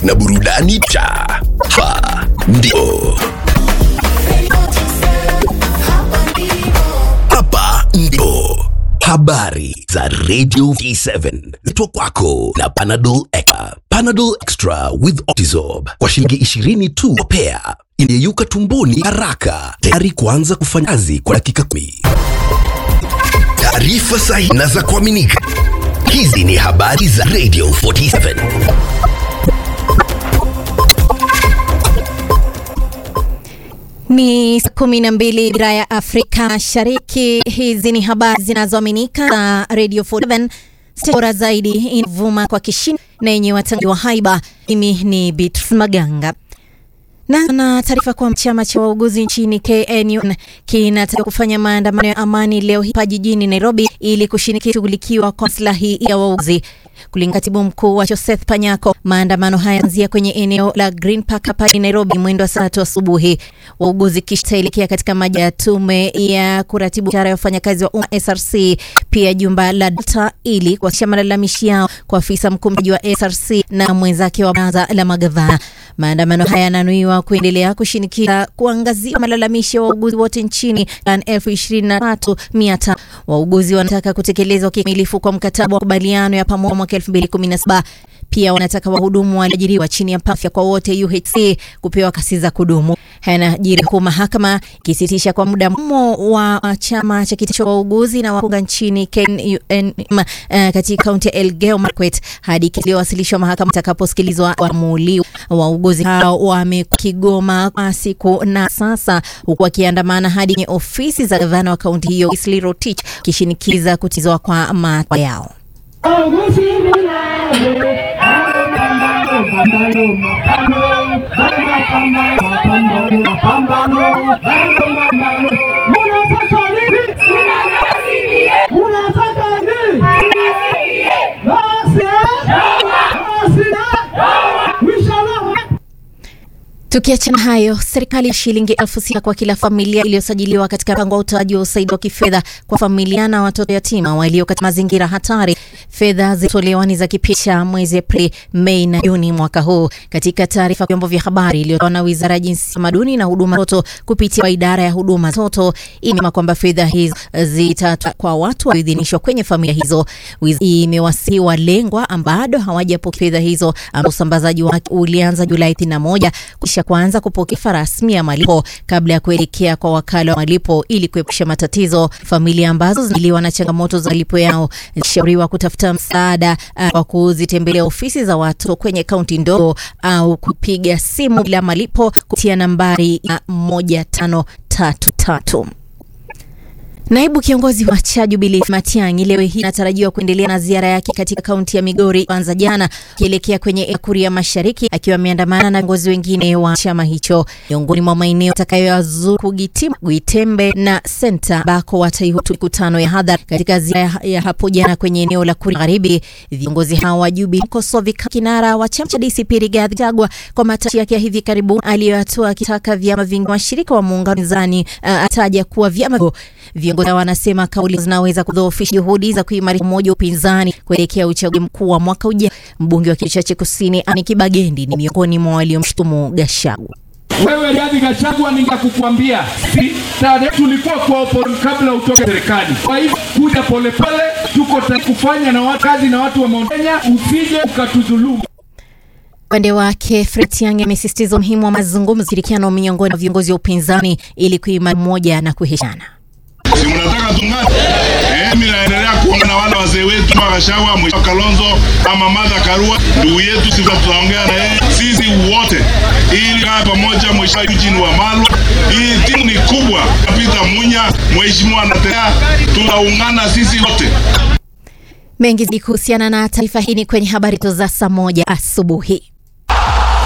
na burudani cha hapa ndipo hapa ndipo habari za radio t7 zitwa kwako na panadol extra panadol extra with optizorb kwa shilingi 20 tu pea inayeyuka tumboni haraka tayari kuanza kufanya kazi kwa dakika kumi taarifa sahihi na za kuaminika hizi ni habari za radio 47 Ni saa kumi na mbili dira ya Afrika Mashariki. Hizi ni habari zinazoaminika za Radio 47 bora zaidi inavuma kwa kishindo na yenye watangazaji wa haiba. Mimi ni Beatrice Maganga na na taarifa kwa chama cha wauguzi nchini KNU kinataka kufanya maandamano ya amani leo hii hapa jijini Nairobi ili kushinikiza kushughulikiwa kwa maslahi ya wauguzi. Kulingana katibu mkuu wa Joseph Panyako, maandamano haya yanaanzia kwenye eneo la Green Park hapa Nairobi mwendo wa saa tatu asubuhi. Wauguzi kisha taelekea katika maja ya tume ya kuratibu biashara ya wafanyakazi wa umma SRC, pia jumba la Delta ili kuwasilisha malalamishi yao kwa afisa mkuu mtendaji wa SRC na mwenzake wa baraza la magavana. Maandamano haya yananuiwa kuendelea kushinikiza kuangazia malalamishi ya wauguzi wote nchini an elfu ishirini na tatu mia tano. Wauguzi wanataka kutekelezwa kikamilifu kwa mkataba wa makubaliano ya pamoja mwaka elfu mbili kumi na saba. Pia wanataka wahudumu walioajiriwa chini ya afya kwa wote UHC kupewa kasi za kudumu. Yanajiri huku mahakama ikisitisha kwa muda mmo wa chama cha kiti cha wauguzi na wakunga nchini KNUM, uh, katika kaunti ya Elgeyo Marakwet hadi kiliyowasilishwa mahakama itakaposikilizwa waamuliwa. Wauguzi hao wamekuwa Kigoma kwa siku na sasa, huku wakiandamana hadi kwenye ofisi za gavana wa kaunti hiyo Wesley Rotich wakishinikiza kutizwa kwa matakwa yao. Tukiachana hayo, serikali ya shilingi elfu sita kwa kila familia iliyosajiliwa katika mpango wa utoaji wa usaidizi wa kifedha kwa familia na watoto yatima walio katika mazingira hatari. Fedha zilitolewa ni za kipindi cha mwezi Aprili, Mei na Juni mwaka huu. Katika taarifa vyombo vya habari iliyotolewa na Wizara ya Jinsia, Tamaduni na Huduma Watoto kupitia idara ya huduma za watoto imesema kwamba fedha hizo zitatolewa kwa watu walioidhinishwa kwenye familia hizo. Wizara imewasihi walengwa ambao bado hawajapokea fedha hizo, ambao usambazaji wake ulianza Julai 31 kisha kuanza kupokea rasmi ya malipo kabla ya kuelekea kwa wakala wa malipo ili kuepusha matatizo. Familia ambazo zinakabiliwa na changamoto za malipo yao zinashauriwa kutafuta msaada wa uh, kuzitembelea ofisi za watoto kwenye kaunti ndogo au kupiga simu bila malipo kupitia nambari ya moja tano tatu tatu. Naibu kiongozi wa cha Jubilee Matiang'i leo hii anatarajiwa kuendelea na ziara yake katika kaunti ya Migori kwanza jana, akielekea kwenye Ekuria Mashariki akiwa ameandamana na viongozi wengine wa chama hicho. Miongoni mwa maeneo atakayoyazuru Kugitima, Gwitembe na Senta ambako wataihutu mikutano ya hadhara. Katika ziara ya hapo jana kwenye eneo la Kuria Magharibi, viongozi hao wa Jubilee mkosoa kinara wa chama cha DCP Rigathi Gachagua kwa matamshi yake ya hivi karibuni aliyoyatoa akitaka vyama vingi washirika wa muungano zani uh, ataja kuwa vyama viongozi wanasema kauli zinaweza kudhoofisha juhudi za kuimarisha umoja wa upinzani kuelekea uchaguzi mkuu wa mwaka ujao. Mbunge wa kiti chache kusini Ani Kibagendi ni miongoni mwa waliomshutumu Gachagua. Wewe Rigathi Gachagua, ningekukwambia si tarehe tulikuwa kwa opposition kabla utoke serikali. Kwa hivyo kuja polepole, tuko tayari kufanya na watu kazi na watu wa Mount Kenya, usije ukatudhulumu. Upande wake Fred Tiang'i amesisitiza umuhimu wa mazungumzo, ushirikiano miongoni mwa viongozi wa upinzani ili kuimarisha umoja na kuheshimiana. Si mnataka tung'ate? Eh, mimi naendelea kuongea na wale wazee wetu wa Gachagua, Mheshimiwa Kalonzo, Mama Martha Karua, ndugu yetu, sisi tutaongea na yeye sisi wote ili kaa pamoja. Mheshimiwa Eugene Wamalwa, hii timu ni kubwa. Peter Munya, Mheshimiwa Natea, tutaungana sisi wote. Mengi zaidi kuhusiana na taarifa hii ni kwenye habari za saa moja asubuhi.